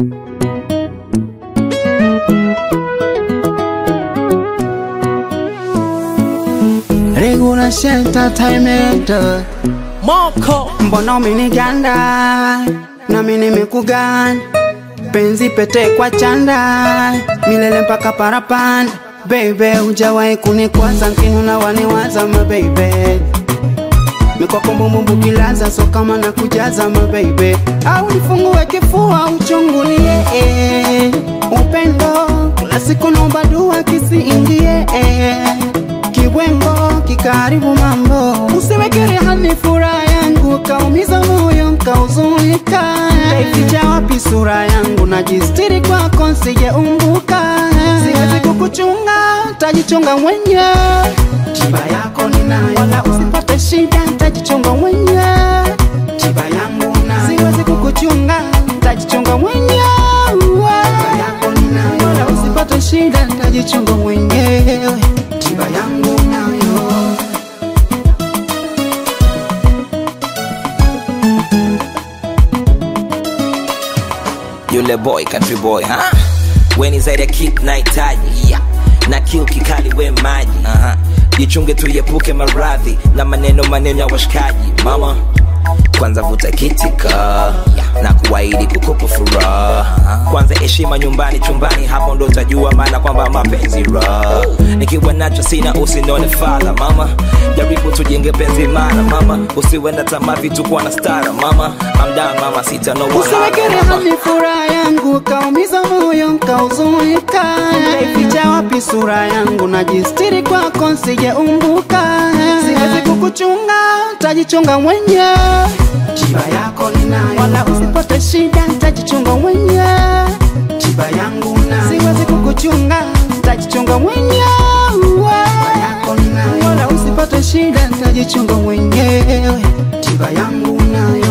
Regula Entertainment Moko Mbona umeniganda nami nimekuganda penzi pete kwa chanda milele mpaka parapanda Baby hujawahi kunikwaza nkinuna waniwaza ma baby mikwako mbumbu kilaza so kama na kujaza ma baby au nifungue kifua uchungulie eh. upendo kila siku naomba dua kisiingie eh. kibwengo kikaribu mambo usiwekere hani furaha yangu kaumiza moyo nkauzunika ificha wapi sura yangu najistiri kwako nsijeumbuka siwezi kukuchunga tajichunga mwenye tiba yako ninayo wala usipate shida tajichunga mwenye tiba yangu nayo siwezi kukuchunga tajichunga mwenye tiba yako ninayo wala usipate shida tajichunga mwenyewe tiba yangu nayo yule boy country boy ha? weni zaidi ya kick nahitaji yeah. na kiu kikali we maji uh-huh. jichunge tuiepuke maradhi na maneno maneno ya washikaji mama kwanza vuta kitika na kuahidi kukupa furaha kwanza heshima nyumbani chumbani hapo ndo utajua maana kwamba mapenzi raha nikiwa nacho sina usinone fala mama jaribu tujenge penzi mara mama usiwe na tamaa vitu kuwa na stara mama amdaa mama sita no usiwekere hani furaha yangu kaumiza moyo nkauzunika ificha wapi sura yangu najistiri kwako nsijeumbuka siwezi kukuchunga tajichunga mwenye tiba yako ninayo wala usipate shida tajichunga mwenye tiba yangu nayo siwezi kukuchunga tajichunga mwenye tiba yako ninayo wala usipate shida tajichunga mwenyewe tiba yangu nayo